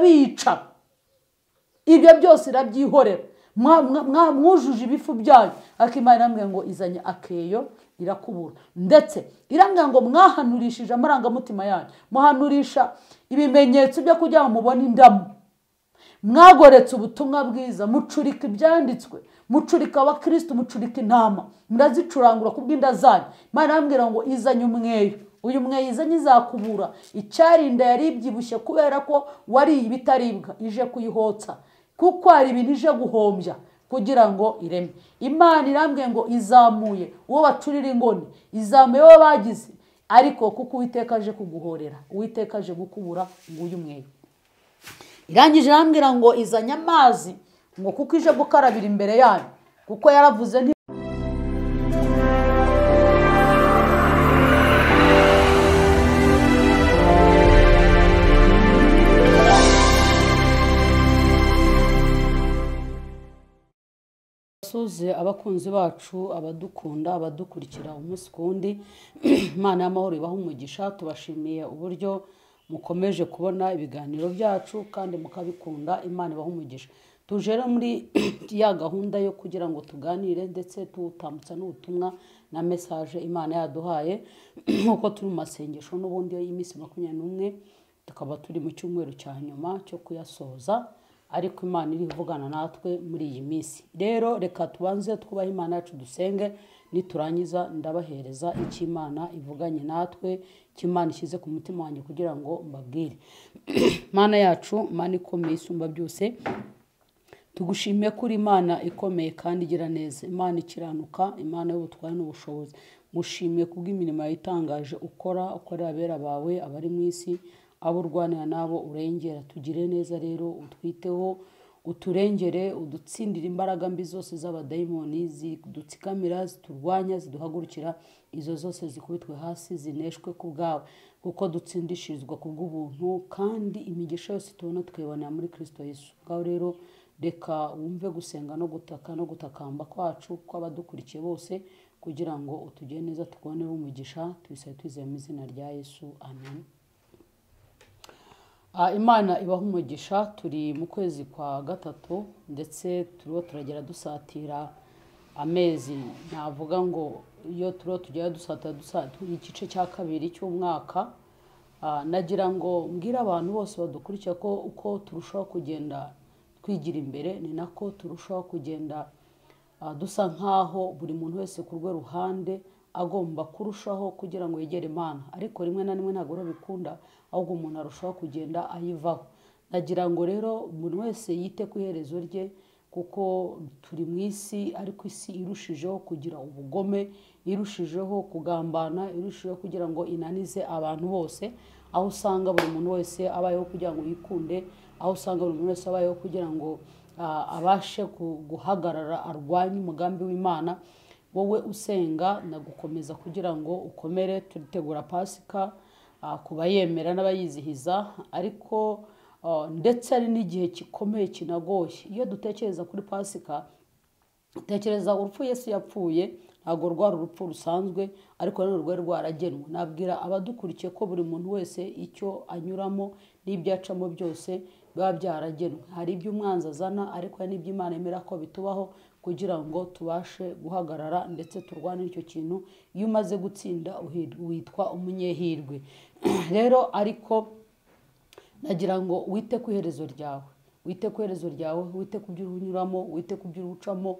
bica ibyo byose irabyihorera mwujuje ibifu byayo akimana iramubwira ngo izanye akeyo irakubura ndetse irambwira ngo mwahanurishije amarangamutima yanyu muhanurisha ibimenyetso byo kugira ngo mubone indamu mwagoretse ubutumwa bwiza mucurika ibyanditswe mucurika abakirisitu mucurika intama murazicurangura ku bw'inda zanyu imana irambwira ngo izanye umweyo uyu mweyo izanye izakubura icyarinda yari ibyibushye kubera ko wariye ibitaribwa ije kuyihotsa kuko hari ibintu ije guhombya kugira ngo ireme imana irambwiye ngo izamuye uwo bacurira ingoni izamuye uwo bagize ariko kuko uwiteka aje kuguhorera uwiteka aje gukubura nguyu umweyo irangije irambwira ngo izanye amazi ngo kuko ije gukarabira imbere yayo kuko yaravuze nti suze abakunzi bacu abadukunda abadukurikira umunsi ku wundi imana y'amahoro ibaha umugisha tubashimiye uburyo mukomeje kubona ibiganiro byacu kandi mukabikunda imana ibaha umugisha tuje rero muri ya gahunda yo kugira ngo tuganire ndetse tuwutambutsa n'ubutumwa na mesaje imana yaduhaye nk'uko turi mu masengesho n'ubundi y'iminsi makumyabiri n'umwe tukaba turi mu cyumweru cya nyuma cyo kuyasoza ariko imana iri kuvugana natwe muri iyi minsi rero reka tubanze twubahe imana yacu dusenge niturangiza ndabahereza icyo imana ivuganye natwe icyo imana ishyize ku mutima wanjye kugira ngo mbabwire imana yacu imana ikomeye isumba byose tugushime kuri imana ikomeye kandi igira neza imana ikiranuka imana y'ubutwari n'ubushobozi mushimiye kubw'imirimo yitangaje ukora ukorera abera bawe abari mu isi abo urwanira nabo urengera tugire neza rero utwiteho uturengere udutsindire imbaraga mbi zose z'abadayimoni zidutsikamira ziturwanya ziduhagurukira izo zose zikubitwe hasi zineshwe ku bwawe kuko dutsindishirizwa ku bw'ubuntu kandi imigisha yose tubona tukayibonera muri kirisito Yesu ngaho rero reka wumve gusenga no gutaka no gutakamba kwacu kw'abadukurikiye bose kugira ngo utugire neza tubonere umugisha tubisabe twizeye mu izina rya Yesu amen imana ibaha umugisha turi mu kwezi kwa gatatu ndetse turiho turagera dusatira amezi navuga ngo iyo turiho tugera dusatira dusatira igice cya kabiri cy'umwaka nagira ngo mbwire abantu bose badukurikira ko uko turushaho kugenda twigira imbere ni nako turushaho kugenda dusa nk'aho buri muntu wese ku rwe ruhande agomba kurushaho kugira ngo yegere imana ariko rimwe na rimwe ntabwo bikunda ahubwo umuntu arushaho kugenda ayivaho nagira ngo rero buri wese yite ku iherezo rye kuko turi mu isi ariko isi irushijeho kugira ubugome irushijeho kugambana irushijeho kugira ngo inanize abantu bose aho usanga buri muntu wese abayeho kugira ngo yikunde aho usanga buri muntu wese abayeho kugira ngo abashe guhagarara arwanye umugambi w'imana wowe usenga nagukomeza kugira ngo ukomere turitegura pasika ku bayemera n'abayizihiza ariko ndetse hari n'igihe gikomeye kinagoye iyo dutekereza kuri pasika dutekereza urupfu Yesu yapfuye ntabwo rwari urupfu rusanzwe ariko nanone rwari rwaragenwe nabwira abadukurikiye ko buri muntu wese icyo anyuramo n'ibyo acamo byose biba byaragenwe hari ibyo umwanzi azana ariko hari n'ibyo imana yemera ko bitubaho kugira ngo tubashe guhagarara ndetse turwane icyo kintu iyo umaze gutsinda witwa umunyehirwe rero ariko nagira ngo wite ku iherezo ryawe wite ku iherezo ryawe wite ku byo unyuramo wite ku byo ucamo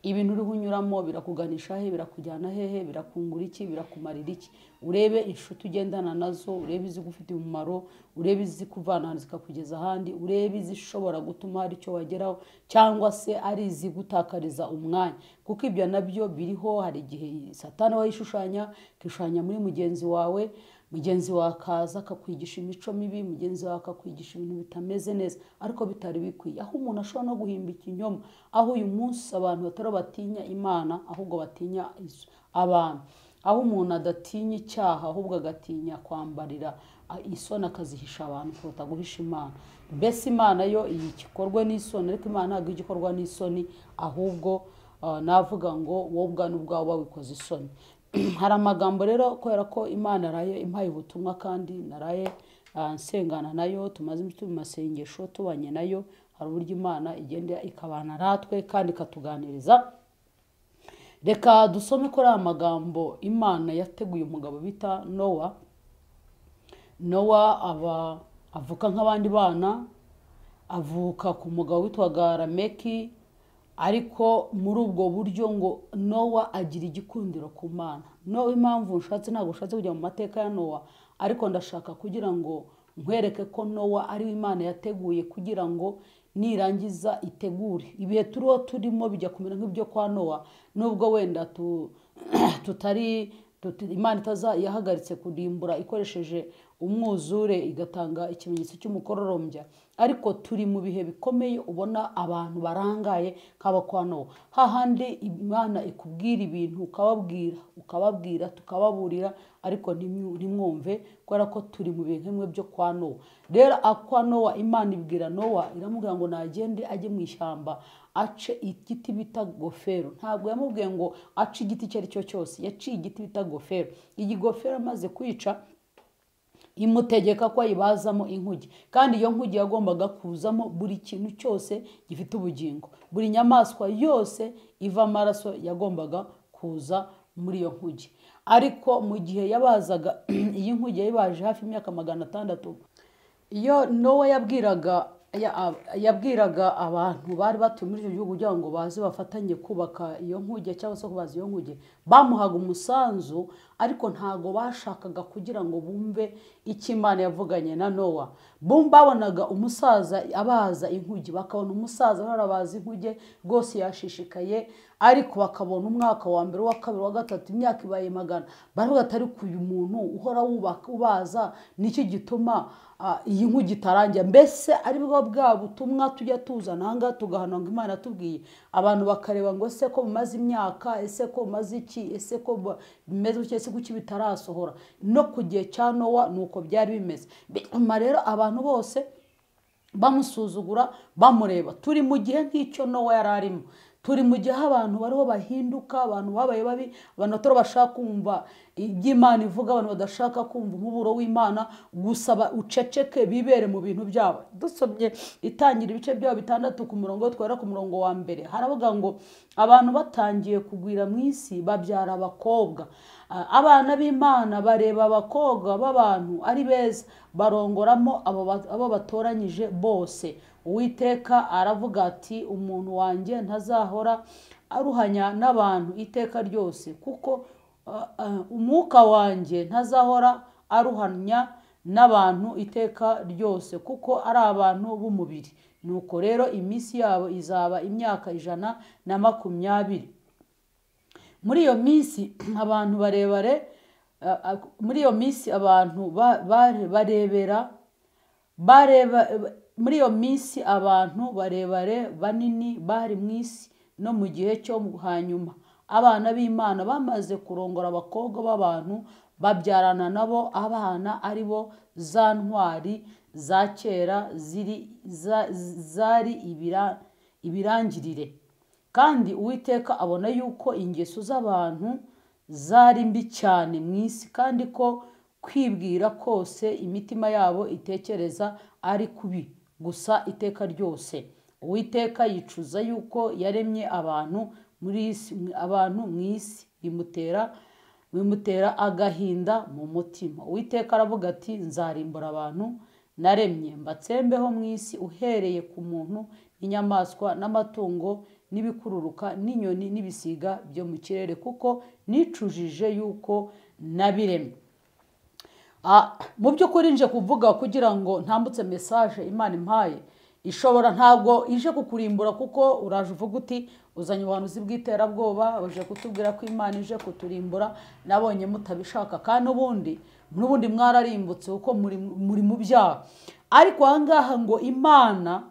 ibintu uriho unyuramo birakuganisha he birakujyana hehe birakungura iki birakumarira iki urebe inshuti ugendana nazo urebe izigufitiye umumaro urebe izikuvana ahantu zikakugeza ahandi urebe izishobora gutuma hari icyo wageraho cyangwa se ari izigutakariza umwanya kuko ibyo nabyo biriho hari igihe satana wayishushanya akishushanya muri mugenzi wawe mugenzi wawe akaza akakwigisha imico mibi mugenzi wawe akakwigisha ibintu bitameze neza ariko bitari bikwiye aho umuntu ashobora no guhimba ikinyoma aho uyu munsi abantu batari batinya imana ahubwo batinya abantu aho umuntu adatinya icyaha ahubwo agatinya kwambarira isoni akazihisha abantu kuruta guhisha imana mbese imana yo iyi gikorwe n'isoni ariko imana ntabwo igikorwa n'isoni ahubwo navuga ngo wowe n'ubwawe wabikoze isoni hari amagambo rero kubera ko imana naraye impaye ubutumwa kandi naraye ah, nsengana nayo tumaze iminsi mu masengesho tubanye nayo hari uburyo imana igenda ikabana natwe kandi ikatuganiriza reka dusome ko ari amagambo imana yateguye umugabo bita nowa nowa aba avuka nk'abandi bana avuka ku mugabo witwaga rameki ariko muri ubwo buryo ngo nowa agira igikundiro ku mana nowa impamvu nshatse ntabwo nshatse kujya mu mateka ya nowa ariko ndashaka kugira ngo nkwereke ko nowa ariwe imana yateguye kugira ngo nirangiza itegure ibihe turiho turimo bijya kumera nk'ibyo kwa nowa nubwo wenda tu- tutari tuti- imana itaza yahagaritse kurimbura ikoresheje umwuzure igatanga ikimenyetso cy'umukororombya ariko turi mu bihe bikomeye ubona abantu barangaye nk'aba kwa nowa hahandi imana ikubwira ibintu ukababwira ukababwira tukababurira ariko ntimyu- ntimwumve kubera ko turi mu bihe nk'imwe byo kwa nowa rero akwa nowa imana ibwira nowa iramubwira ngo nagende ajye mu ishyamba ace igiti bita gofero ntabwo yamubwiye ngo ace igiti icyo ari cyo cyose yaciye igiti bita gofero iyi gofero amaze kwica imutegeka ko ayibazamo inkuge kandi iyo nkuge yagombaga kuzamo buri kintu cyose gifite ubugingo buri nyamaswa yose iva amaraso yagombaga kuza muri iyo nkuge ariko mu gihe yabazaga iyi nkuge yayibaje hafi imyaka magana atandatu iyo nowa yabwiraga ya- a- yabwiraga abantu bari batuye muri icyo gihugu kugira ngo baze bafatanye kubaka iyo nkuge cyangwa se kubaza iyo nkuge bamuhaga umusanzu ariko ntago bashakaga kugira ngo bumve icyo imana yavuganye na nowa Bum- babonaga umusaza abaza inkuge bakabona umusaza ntarabaza inkuge rwose yashishikaye ariko bakabona umwaka wa mbere uwa kabiri uwa gatatu imyaka ibaye magana baravuga ati ariko uyu muntu uhora wubaka ubaza nicyo gituma ah, iyi nkuge itarangira mbese ari bwo bwa butumwa tujya tuzana aha ngaha tugahana ngo imana yatubwiye abantu bakareba ngo ese ko mumaze imyaka ese ko mumaze iki ese ko bu- bimeze gutya ese kuki bitarasohora no ku gihe cya nowa ni uko byari bimeze bituma rero abantu bose bamusuzugura bamureba turi mu gihe nk'icyo nowa yari arimo turi mu gihe aho abantu bariho bahinduka abantu babaye babi abantu batari bashaka kumva ibyo imana ivuga abantu badashaka kumva umuburo w'imana gusa ba- uceceke bibere mu bintu byabo dusomye itangira ibice byabo bitandatu ku murongo twera ku murongo wa mbere haravuga ngo abantu batangiye kugwira mu isi babyara abakobwa Ah, abana b'imana bareba abakobwa b'abantu ari beza barongoramo abo ba- abo batoranyije bose uwiteka aravuga ati umuntu wanjye ntazahora aruhanya n'abantu iteka ryose kuko ah, ah, umwuka wanjye ntazahora aruhanya n'abantu iteka ryose kuko ari abantu b'umubiri nuko rero iminsi yabo izaba imyaka ijana na makumyabiri muri iyo minsi abantu barebare ah, ah, muri iyo minsi abantu ba- bare- barebera bareba muri iyo minsi abantu barebare banini bari mu isi no mu gihe cyo hanyuma abana b'imana bamaze kurongora abakobwa b'abantu babyarana nabo abana ari bo za ntwari za kera ziri za- zari ibira- ibirangirire kandi uwiteka abona yuko ingeso z'abantu zari mbi cyane mu isi kandi ko kwibwira kose imitima yabo itekereza ari kubi gusa iteka ryose uwiteka yicuza yuko yaremye abantu muri isi abantu mu isi bimutera bimutera agahinda mu mutima uwiteka aravuga ati nzarimbura abantu naremye mbatsembeho mu isi uhereye ku muntu n'inyamaswa n'amatungo n'ibikururuka n'inyoni n'ibisiga byo mu kirere kuko nicujije yuko nabiremye Ah, mu by'ukuri nje kuvuga kugira ngo ntambutse mesaje imana impaye ishobora ntabwo ije kukurimbura kuko uraje uvuga uti uzanye ubuhanuzi bw'iterabwoba uje kutubwira ko imana ije kuturimbura nabonye mutabishaka kandi n'ubundi n'ubundi mwararimbutse kuko muri muri mu byaha ariko aha ngaha ngo imana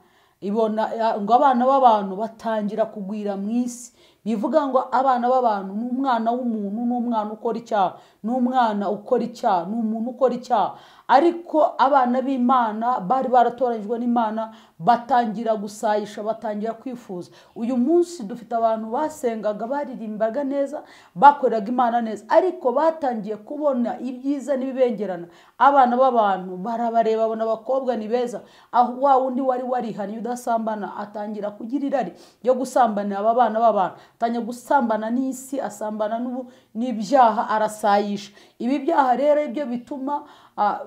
ibona ya- ngo abana b'abantu batangira kugwira mu isi bivuga ngo abana b'abantu ni umwana w'umuntu ni umwana ukora icyaha ni umwana ukora icyaha ni umuntu ukora icyaha ariko abana b'imana bari baratoranyijwe n'imana batangira gusayisha batangira kwifuza uyu munsi dufite abantu basengaga baririmbaga neza bakoreraga imana neza ariko batangiye kubona ibyiza n'ibibengerana abana b'abantu barabareba abona abakobwa ni beza aho wa wundi wari warihannye udasambana atangira kugira irari ryo gusambanira aba bana b'abantu atangira gusambana n'isi asambana n'ubu n'ibyaha arasayisha ibi byaha rero ibyo bituma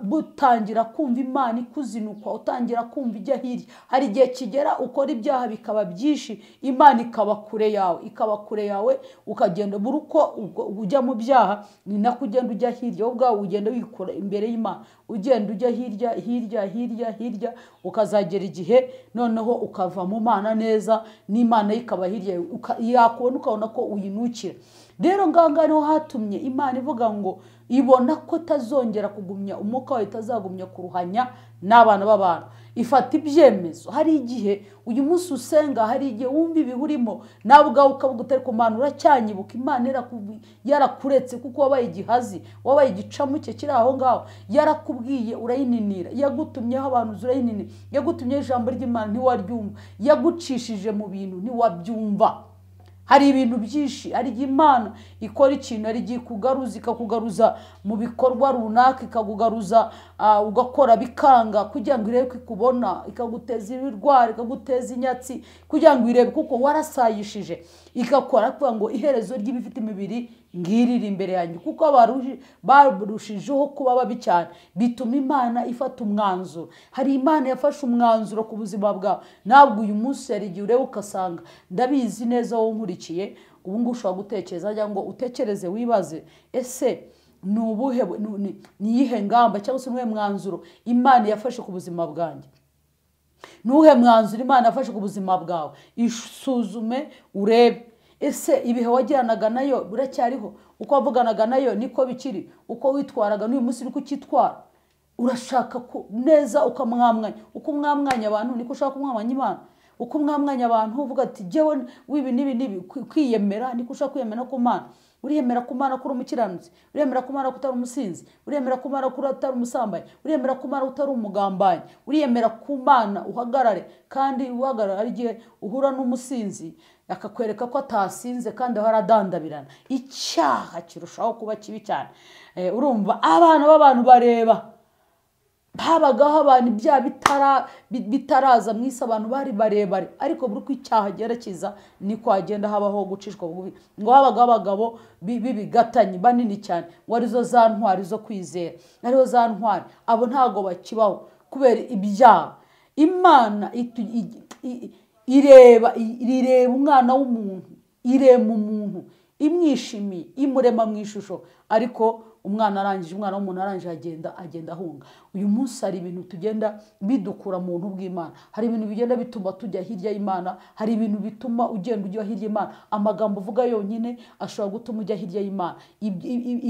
butangira kumva imana ikuzinukwa utangira kumva ijya hirya hari igihe kigera ukora ibyaha bikaba byinshi imana ikaba kure yawe ikaba kure yawe ukagenda buri uko ujya mu byaha ni nako ugenda ujya hirya wowe ubwawe ugenda wikora imbere y'imana ugenda ujya hirya hirya hirya hirya ukazagera igihe noneho ukava mu mana neza n'imana ye ikaba hirya yakubona ukabona ko uyinukira rero ngaha niho hatumye imana ivuga ngo ibona ko itazongera kugumya umwuka wawe itazagumya kuruhanya n'abana b'abantu ifata ibyemezo hari igihe uyu munsi usenga hari igihe wumva ibiwurimo nawe ubwawe ukavuga utari kumana uracyanyibuka imana yarakuretse kuko wabaye igihazi wabaye igicamuke kiri aho ngaho yarakubwiye urayininira yagutumyeho abantu urayininira yagutumyeho ijambo ry'imana ntiwaryumva yagucishije mu bintu ntiwabyumva hari ibintu byinshi hari igihe imana ikora ikintu hari igihe ikugaruza ikakugaruza mu bikorwa runaka ikakugaruza ugakora bikanga kugira ngo irebe ko ikubona ikaguteza ibirwara ikaguteza inyatsi kugira ngo irebe kuko warasayishije igakora kugira ngo iherezo ry'ibifite imibiri ngirire imbere yanjye kuko barushijeho kuba babi cyane bituma imana ifata umwanzuro hari imana yafashe umwanzuro ku buzima bwawe ntabwo uyu munsi hari igihe ureba ugasanga ndabizi neza wowe nkurikiye ubu ngubu ushobora gutekereza cyangwa utekereze wibaze ese ni ubuhe ni iyihe ngamba cyangwa se n'ubuhe mwanzuro imana yafashe ku buzima bwanjye ni uwuhe mwanzuro imana yafashe ku buzima bwawe isuzume urebe ese ibihe wajyanaga nayo biracyariho uko wavuganaga nayo niko bikiri uko witwaraga n'uyu munsi niko ukitwara urashaka neza ukamwamwanya uko umwamwanya abantu niko ushaka kumwamwanya imana uko umwamwanya abantu uvuga ati jyewe w'ibi n'ibi n'ibi kwiyemera niko ushaka kwiyemera ku mana uriyemera ku mana ko uri umukiranutsi uriyemera ku mana ko utari umusinzi uriyemera ku mana ko utari umusambanyi uriyemera ku mana ko utari umugambanyi uriyemera ku mana uhagarare kandi uhagarara ari igihe uhura n'umusinzi akakwereka ko atasinze kandi aho aradandabirana icyaha kirushaho kuba kibi cyane urumva abana b'abantu bareba habagaho abantu ibyaha bitaraza mu isi abantu bari barebare ariko buri uko icyaha cyerekeza niko hagenda habaho gucishwa bubi ngo habagaho abagabo b'ibigatanyi banini cyane ngo arizo za ntwari zo kwizera arizo za ntwari abo ntabwo bakibaho kubera ibyaha imana ireba ireba umwana w'umuntu irema umuntu imwishimiye imurema mu ishusho ariko umwana arangije umwana w'umuntu arangije agenda agenda ahunga uyu munsi hari ibintu tugenda bidukura mu buntu bw'imana hari ibintu bigenda bituma tujya hirya y'imana hari ibintu bituma ugenda ujya hirya y'imana amagambo uvuga yonyine ashobora gutuma ujya hirya y'imana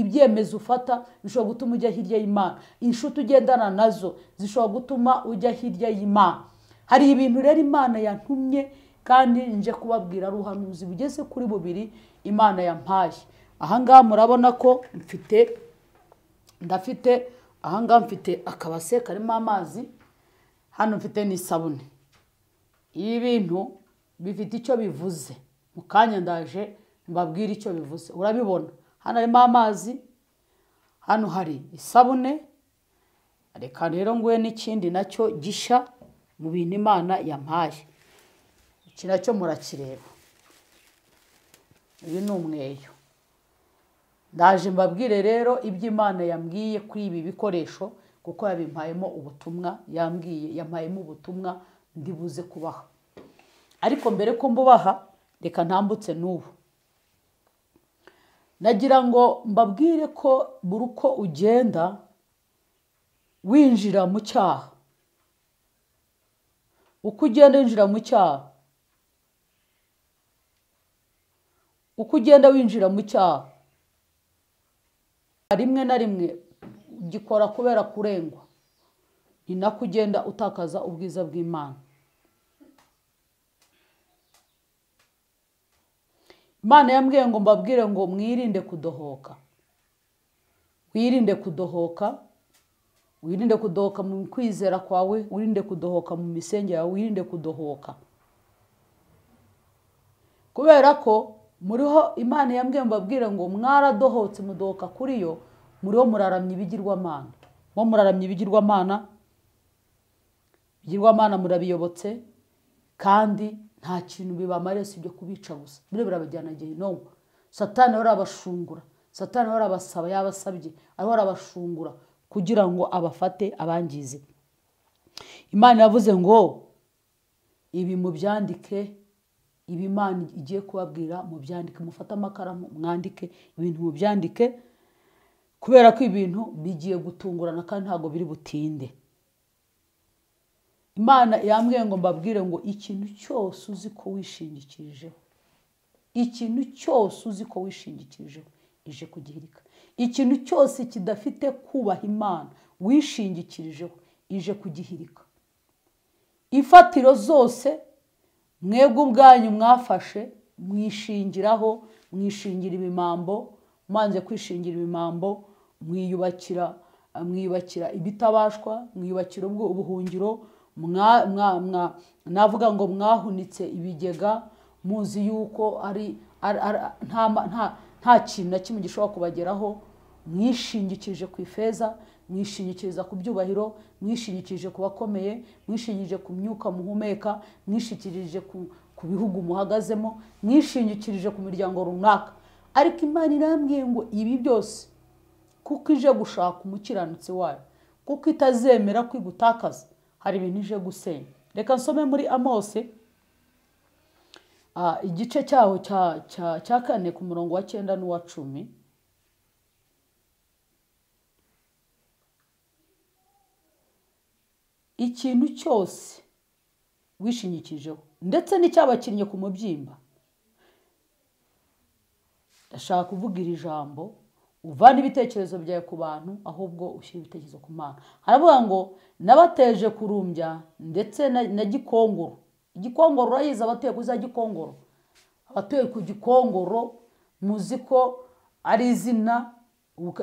ibyemezo ufata bishobora gutuma ujya hirya y'imana inshuti ugendana nazo zishobora gutuma ujya hirya y'imana hari ibintu rero imana yantumye kandi nje kubabwira ruhanuzi bugeze kuri bubiri imana yampaye ahangaha murabona ko mfite ndafite ahangaha mfite akabase karimo amazi hano mfite n'isabune ibi bintu bifite icyo bivuze mu kanya ndaje mbabwire icyo bivuze urabibona hano harimo amazi hano hari isabune reka rero nguhe n'ikindi nacyo gishya mu bintu imana yampaye iki nacyo murakireba uyu ni umweyo ndaje mbabwire rero ibyo imana yambwiye kuri ibi bikoresho kuko yabimpayemo ubutumwa yambwiye yampayemo ubutumwa ndibuze kubaha ariko mbere ko mbubaha reka ntambutse n'ubu nagira ngo mbabwire ko buri uko ugenda winjira mu cyaha uko ugenda winjira mu cyaha uko ugenda winjira mu cyaha rimwe na rimwe ugikora kubera kurengwa ni nako ugenda utakaza ubwiza bw'imana imana yambwiye ngo mbabwire ngo mwirinde kudohoka wirinde kudohoka wirinde kudohoka mu kwizera kwawe wirinde kudohoka mu misenge yawe wirinde kudohoka kubera ko muriho imana yambwiye mbabwire ngo mwaradohotse mudohoka kuri yo muriho muraramya ibigirwamana mwo muraramya ibigirwamana ibigirwamana murabiyobotse kandi nta kintu bibamariye si ibyo kubica gusa biriya birabajyana gehinomu satani ahora abashungura satani ahora abasaba yabasabye ahora abashungura kugira ngo abafate abangize imana yavuze ngo ibi mubyandike ibi imana igiye kubabwira mubyandike mufate amakaramu mwandike ibintu mubyandike kubera ko ibintu bigiye gutungurana kandi ntabwo biri butinde imana yambwiye ngo mbabwire ngo ikintu cyose uzi ko wishingikirijeho ikintu cyose uzi ko wishingikirijeho ije kugihirika ikintu cyose kidafite kubaha imana wishingikirijeho ije kugihirika ifatiro zose mwebwe ubwanyu mwafashe mwishingiraho mwishingira ibimambo mwanze kwishingira ibimambo mwiyubakira mwiyubakira ibitabashwa mwiyubakira ubuhungiro navuga ngo mwahunitse ibigega muzi yuko ari nta kintu na kimwe gishobora kubageraho mwishingikirije ku ifeza mwishingikiriza ku byubahiro mwishingikirije ku bakomeye mwishingikirije ku myuka muhumeka mwishingikirije ku bihugu muhagazemo mwishingikirije ku miryango runaka ariko imana irambwiye ngo ibi byose kuko ije gushaka umukiranutsi wayo kuko itazemera kwigutakaza hari ibintu ije gusenya reka nsome muri amose igice cyaho cya kane ku murongo wa cyenda n'uwa cumi ikintu cyose wishinyikijeho ndetse n'icyabakinnye ku mubyimba ndashaka kuvuga iri jambo uvana ibitekerezo byawe ku bantu ahubwo ushyira ibitekerezo ku mana haravuga ngo n'abateje kurumbya ndetse na gikongoro igikongoro urayizi abatuye kuri za gikongoro abatuye ku gikongoro muzi ko ari izina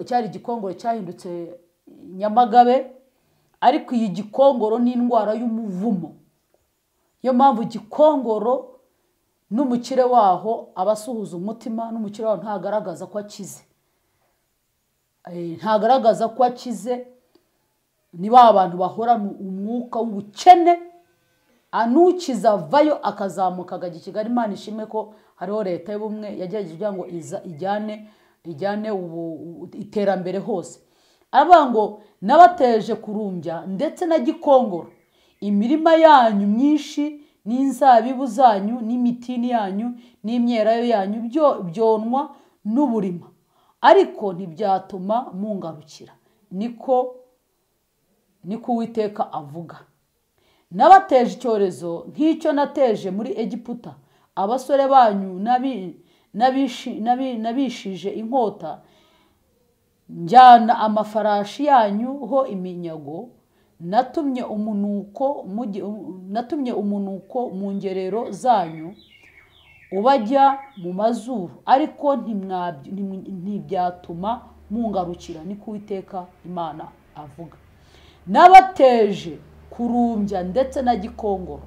cyari igikongoro cyahindutse nyamagabe ariko iyi gikongoro ni indwara y'umuvumo niyo mpamvu igikongoro n'umukire waho aba asuhuza umutima n'umukire waho ntagaragaza ko akize ntagaragaza ko akize ni ba bantu bahorana umwuka w'ubukene anukiza avayo akazamuka akajya i kigali imana ishimwe ko hariho leta y'ubumwe yagerageje kugira ngo ijyane ijyane iterambere hose aravuga ngo n'abateje kurumbya ndetse na gikongoro imirima yanyu myinshi n'inzabibu zanyu n'imitini yanyu n'imyerayo yanyu byonwa n'uburima ariko ntibyatuma mungarukira niko niko uwiteka avuga n'abateje icyorezo nk'icyo nateje muri egiputa abasore banyu n'abishije inkota njyana amafarashi yanyu ho iminyago natumye umunuko natumye umunuko mu ngerero zanyu ubajya mu mazuru ariko ntibyatuma mungarukira niko uwiteka imana avuga n'abateje kurumbya ndetse na gikongoro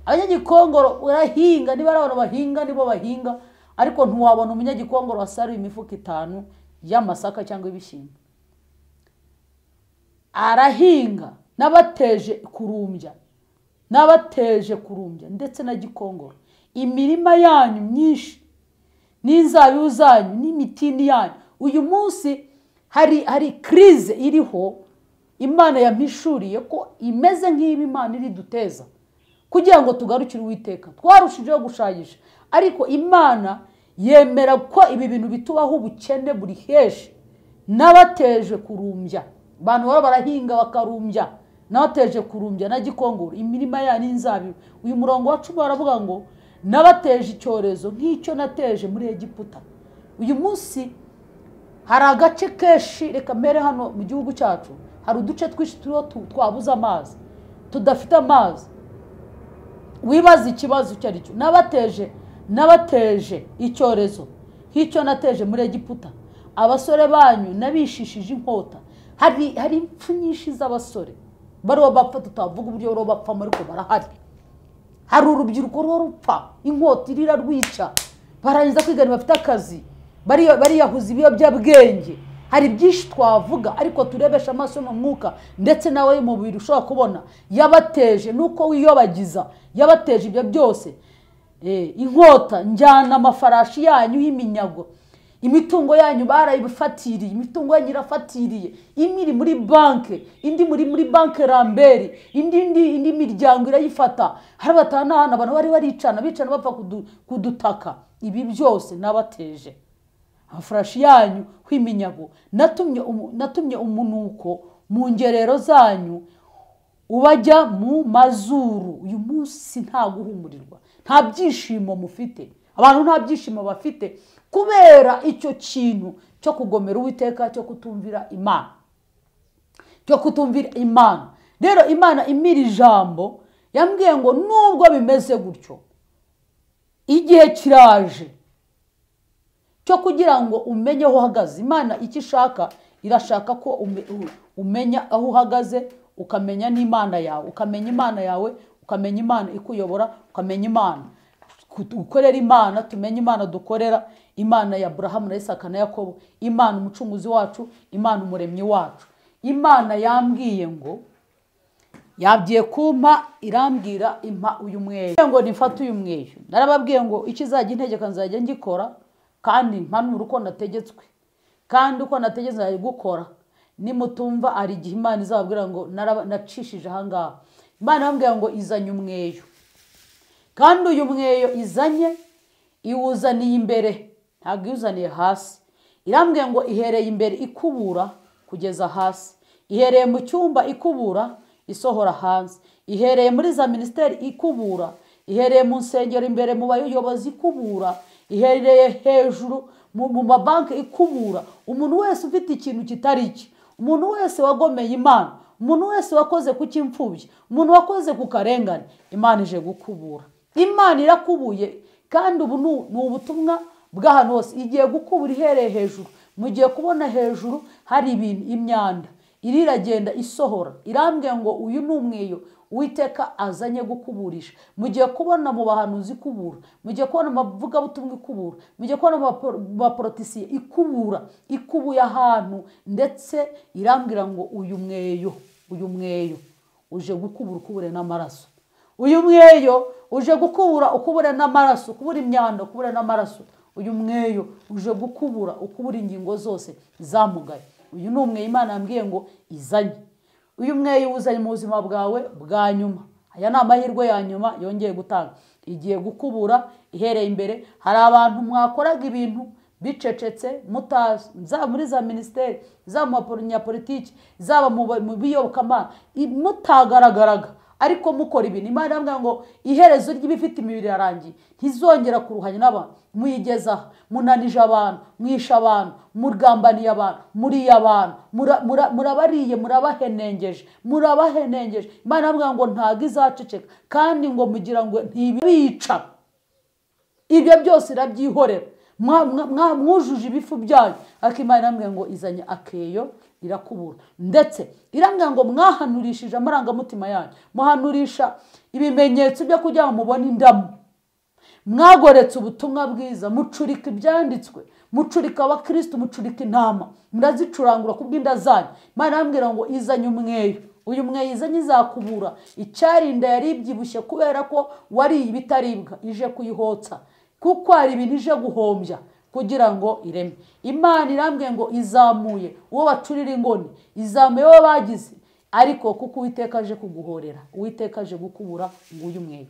abanyagikongoro urahinga niba ari abantu bahinga nibo bahinga ariko ntiwabona umunyagikongoro wasaruye imifuka itanu y'amasaka cyangwa ibishyimbo arahinga n'abateje kurumbya n'abateje kurumbya ndetse na gikongoro imirima yanyu myinshi n'inzabibu zanyu n'imitini yanyu uyu munsi hari hari kirize iriho imana yampishuriye ko imeze nk'ibi imana iri duteza kugira ngo tugarukire uwiteka twarushijeho gushayisha ariko imana yemera ko ibi bintu bitubaho ubukene buri heshi n'abateje kurumbya abantu baba barahinga bakarumbya n'abateje kurumbya na gikongoro imirima ya n'inzabibu uyu murongo wa cumi baravuga ngo n'abateje icyorezo nk'icyo nateje muri egiputa uyu munsi hari agace kenshi reka mbere hano mu gihugu cyacu hari uduce twinshi turiho twabuze amazi tudafite amazi wibaza ikibazo icyo ari cyo n'abateje n'abateje icyorezo nk'icyo nateje muri egiputa abasore banyu n'abishishije inkota hari hari impfu nyinshi z'abasore bariho bapfa tutavuga uburyo bariho bapfamo ariko barahari hari urubyiruko ruba rupfa inkota irira rwica barangiza kwiga ntibafite akazi bariya- bariyahuza ibiyobyabwenge hari byinshi twavuga ariko turebesha amaso mu mwuka ndetse nawe mu mubiri ushobora kubona yabateje nuko wiyobagiza yabateje ibyo byose Eh, inkota njyana amafarashi yanyu y'iminyago imitungo yanyu barayifatiriye imitungo yanyu irafatiriye imwe iri muri banki indi muri muri banki ramberi indi indi indi miryango irayifata hari abatanahana abantu bari baricana bicana bapfa kudu- kudutaka ibi byose nabateje amafarashi yanyu hw'iminyago natumye umu- natumye umunuko mu ngerero zanyu ubajya mu mazuru uyu munsi nta guhumurirwa nta byishimo mufite abantu nta byishimo bafite kubera icyo kintu cyo kugomera uwiteka cyo kutumvira imana cyo kutumvira imana rero imana imira ijambo yambwiye ngo nubwo bimeze gutyo igihe kiraje cyo kugira ngo umenye aho uhagaze imana icyo ishaka irashaka ko ume- u- umenya aho uhagaze ukamenya n'imana yawe ukamenya imana yawe ukamenya imana ikuyobora ukamenya imana gukorera imana tumenye imana dukorera imana ya burahamu na isaka na yakobo imana umucunguzi wacu imana umuremyi wacu imana yambwiye ngo yabwiye kumpa irambwira impa uyu mweyo Yambwiye ngo nifate uyu mweyo narababwiye ngo icyo izajya integeka nzajya ngikora kandi mpanura uko nategetswe kandi uko nategetse nzajya gukora nimutumva hari igihe imana izababwira ngo naraba- nacishije ahangaha imana yambwiye ngo izanye umweyo kandi uyu mweyo izanye iwuzaniye imbere ntabwo iwuzaniye hasi irambwiye ngo ihereye imbere ikubura kugeza hasi ihereye mu cyumba ikubura isohora hanze ihereye muri za minisiteri ikubura ihereye mu nsengero imbere mu bayobozi ikubura ihereye hejuru mu- mu mabanki ikubura umuntu wese ufite ikintu kitari cye umuntu wese wagomeye imana umuntu wese wakoze ku cy'imfubyi umuntu wakoze ku karengane imana ije gukubura imana irakubuye kandi ubu ni ni ubutumwa bw'ahantu hose igiye gukubura ihereye hejuru mugiye kubona hejuru hari ibintu imyanda iri iragenda isohora irambwiye ngo uyu ni umweyo uwiteka azanye gukuburisha mugiye kubona mu bahanuzi ikubura mugiye kubona mu bavugabutumwa ikubura mugiye kubona mu bapor- mu baporotisiye ikubura ikubuye ahantu ndetse irambwira ngo uyu mweyo uyu mweyo uje gukubura ukubure n'amaraso uyu mweyo uje gukubura ukubura n'amaraso ukubura imyanda ukubura n'amaraso uyu mweyo uje gukubura ukubura ingingo zose zamugaye uyu ni umweyo imana yambwiye ngo izanye uyu mweyo uzanye mu buzima bwawe bwa nyuma aya ni amahirwe ya nyuma yongeye gutanga igiye gukubura ihereye imbere hari abantu mwakoraga ibintu bicecetse mutazi zaba muri za minisiteri zaba mu banyapolitiki zaba mu ba- mu biyobokamana i- mutagaragaraga ariko mukora ibintu imana irambwira ngo iherezo ry'ibifite imibiri irarangiye ntizongera kuruhanya n'abantu muyigezaho munanije abantu mwishe abantu murwambaniye abantu muriye abantu mura- mura- murabariye murabahenengeje murabahenengeje imana irambwira ngo ntabwo izaceceka kandi ngo mugira ngo ntibica ibyo byose irabyihorera Mwa- mwa- mwa- mwujuje ibifu byanyu ariko imana irambwira ngo izanye akeyo irakubura ndetse irambwira ngo mwahanurishije amarangamutima yanyu muhanurisha ibimenyetso byo kugira ngo mubone indamu mwagoretse ubutumwa bwiza mucurika ibyanditswe mucurika abakirisitu mucurika intama murazicurangura ku bw'inda zanyu imana irambwira ngo izanye umweyo uyu mweyo izanye izakubura icyarinda yari ibyibushye kubera ko wariye ibitaribwa ije kuyihotsa kuko hari ibintu ije guhombya kugira ngo ireme imana irambwiye ngo izamuye uwo bacurira ingoni izamuye uwo bagize ariko kuko uwiteka aje kuguhorera uwiteka aje gukubura nguyu mweyo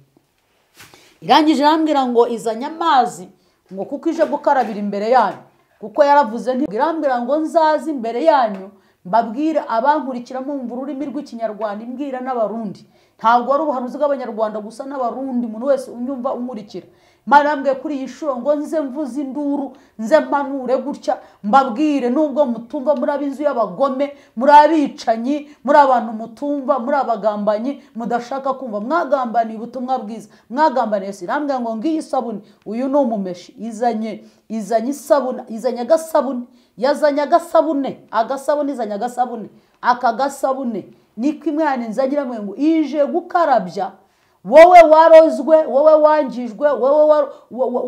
irangije irambwira ngo izanye amazi ngo kuko ije gukarabira imbere yanyu kuko yaravuze nti irambwira ngo nzaze imbere yanyu mbabwire abankurikira mumva ururimi rw'ikinyarwanda imbwira n'abarundi ntabwo ari ubuhanuzi bw'abanyarwanda gusa n'abarundi umuntu wese unyumva unkurikira imana irambwiye kuri iyi shuro ngo nze mvuze induru nze mpanure gutya mbabwire nubwo mutumva muri ab'inzu y'abagome muri abicanyi muri abantu mutumva muri abagambanyi mudashaka kumva mwagambaniye ubutumwa bwiza mwagambaniye yesu irambwira ngo ngiyi isabune uyu ni umumeshi izanye izanye isabune izanye agasabune yazanye agasabune agasabune izanye agasabune aka gasabune niko imwana inzagira ngo ije gukarabya wowe warozwe wowe wangijwe wowe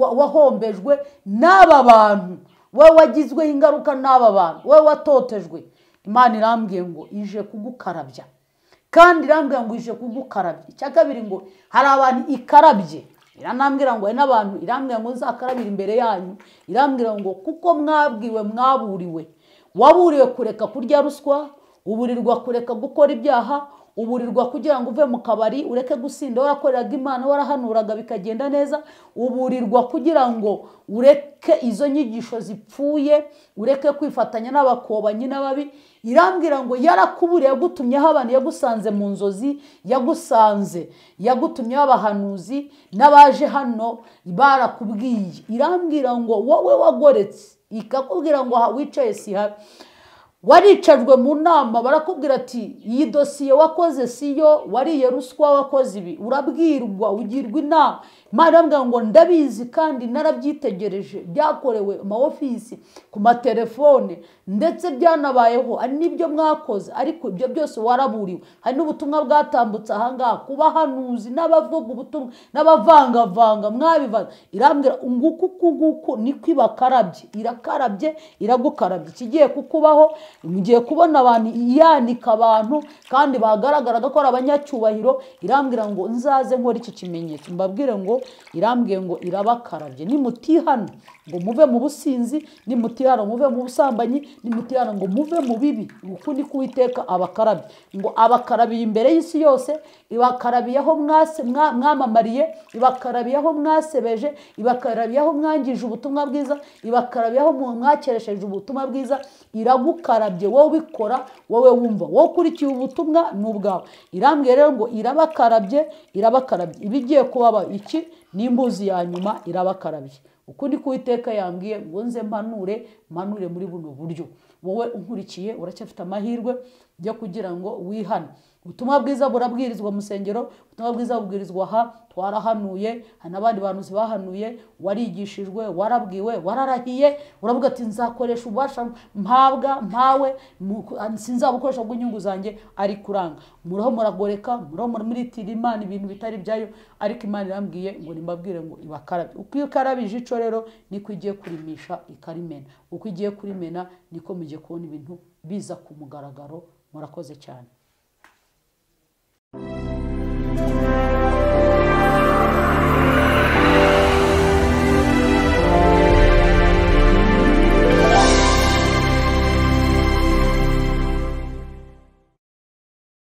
wahombejwe n'aba bantu wowe wagizweho ingaruka n'aba bantu wowe watotejwe imana irambwiye ngo ije kugukarabya kandi irambwira ngo ije kugukarabya icya kabiri ngo hari abantu ikarabye iranambwira ngo hari n'abantu irambwira ngo nzakarabire imbere yanyu irambwira ngo kuko mwabwiwe mwaburiwe waburiwe kureka kurya ruswa uburirwa kureka gukora ibyaha uburirwa kugira ngo uve mu kabari ureke gusinda warakoreraga imana warahanuraga bikagenda neza uburirwa kugira ngo ureke izo nyigisho zipfuye ureke kwifatanya n'abakobanyi n'ababi irambwira ngo yarakuburiye yagutumyeho abantu yagusanze mu nzozi yagusanze yagutumyeho abahanuzi n'abaje hano barakubwiye irambwira ngo wowe wagoretse ikakubwira ngo wicaye si habi waricajwe mu nama barakubwira ati iyi dosiye wakoze si yo wariye ruswa wakoze ibi urabwirwa ugirwa inama imana irambwira ngo ndabizi kandi narabyitegereje byakorewe mu ofisi ku matelefone ndetse byanabayeho hari n'ibyo mwakoze ariko ibyo byose waraburiwe hari n'ubutumwa bwatambutse ahangaha ku bahanuzi n'abavuga ubutumwa n'abavangavanga mwabivanze irambwira nguku uku nguku niko ibakarabye irakarabye iragukarabye ikigiye kukubaho mugiye kubona abantu yanika abantu kandi bagaragaraga ko ari abanyacyubahiro irambwira ngo nzaze nkora iki kimenyetso mbabwire ngo irambwiye ngo irabakarabye nimutihana ngo muve mu businzi nimutihana muve mu busambanyi nimutihana ngo muve mu bibi ukundi k'uwiteka abakarabye ngo abakarabiye imbere y'isi yose ibakarabiyeho mwamamariye ibakarabiyeho mwasebeje ibakarabiyeho mwangije ubutumwa bwiza ibakarabiyeho mwakeresheje ubutumwa bwiza iragukarabye wowe ubikora wowe wumva wowe ukurikiye ubutumwa ni ubwawe irambwiye rero ngo irabakarabye irabakarabye ibigiye kubaba iki ni imbuzi ya nyuma irabakarabye ukundi k'uwiteka yambwiye ngo nze mpanure mpanure muri buno buryo wowe unkurikiye uracyafite amahirwe yo kugira ngo wihane ubutumwa bwiza burabwirizwa mu musengero ubutumwa bwiza bubwirizwa aha twarahanuye hari n'abandi bantu bahanuye warigishijwe warabwiwe wararahiye uravuga ati nzakoresha ububasha mpabwa mpawe sinzabukoresha bw'inyungu zanjye ari kuranga muraho muragoreka muraho muritira imana ibintu bitari byayo ariko imana irambwiye ngo nimbabwire ngo ibakarabe uko iyo ukarabije ico rero niko igiye kurimisha ikarimena uko igiye kurimena niko mugiye kubona ibintu biza ku mugaragaro murakoze cyane